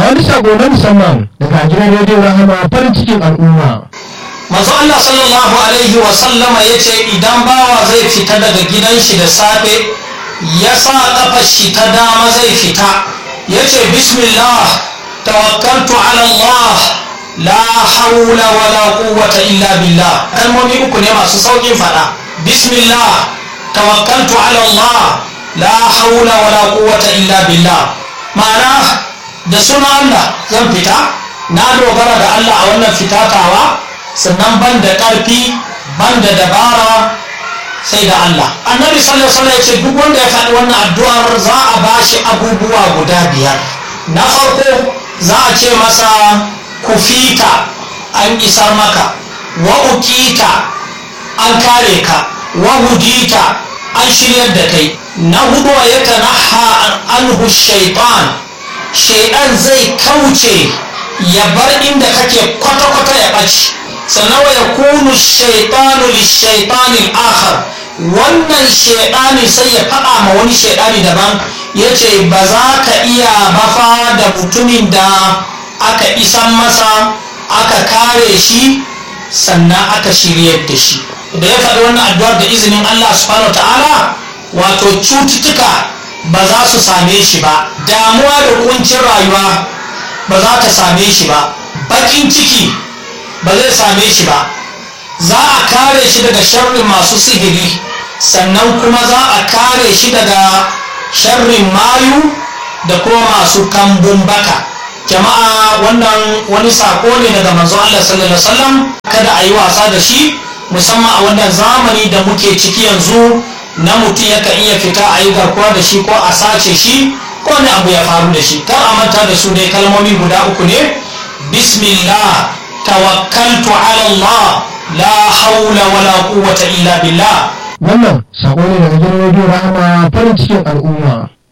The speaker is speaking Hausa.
wani sako na musamman daga gidan rediyo rahama farin cikin al'umma manzo Allah sallallahu alaihi wa sallama yace idan bawa zai fita daga gidan shi da safe ya sa kafar shi ta dama zai fita yace bismillah tawakkaltu ala Allah la hawla wala quwwata illa billah kalmomi uku ne masu saukin fada bismillah tawakkaltu ala Allah la hawla wala quwwata illa billah ma'ana da sunan Allah zan fita na dogara da Allah a wannan fitatawa sannan ban da ƙarfi ban da dabara sai da Allah annabi sallallahu alaihi wasallam ya ce duk wanda ya faɗi wannan addu'ar za a bashi abubuwa guda biyar na farko za a ce masa kufita an isar maka wa ukita an kare ka wa hudita an shiryar da kai na hudu ya tanaha anhu shaitan shaitan zai kauce ya bar inda kake kwata-kwata ya ɓaci sannan wa yakunu shaitanu lishaitani akhar wannan shaitani sai ya faɗa ma wani shaitani daban ya ce ba za ka iya bafa da mutumin da aka isan masa aka kare shi sannan aka shiryar da shi da ya faɗi wannan addu'ar da izinin Allah subhanahu ta'ala wato cututtuka ba za su same shi ba damuwa da kuncin rayuwa ba za ta same shi ba bakin ciki ba zai same shi ba za a kare shi daga sharrin masu sihiri sannan kuma za a kare shi daga sharrin mayu da kuma masu kambun baka jama'a wannan wani sako ne daga manzo Allah sallallahu alaihi wasallam kada a yi wasa da shi musamman a wannan zamani da muke ciki yanzu na mutum yakan iya fita a yi garkuwa da shi ko a sace shi ko wani abu ya faru da shi kar a manta da su dai kalmomi guda uku ne bismillah tawakkaltu ala Allah la haula wala quwwata illa billah wannan sako ne daga gidan rediyo rahama farin cikin al'umma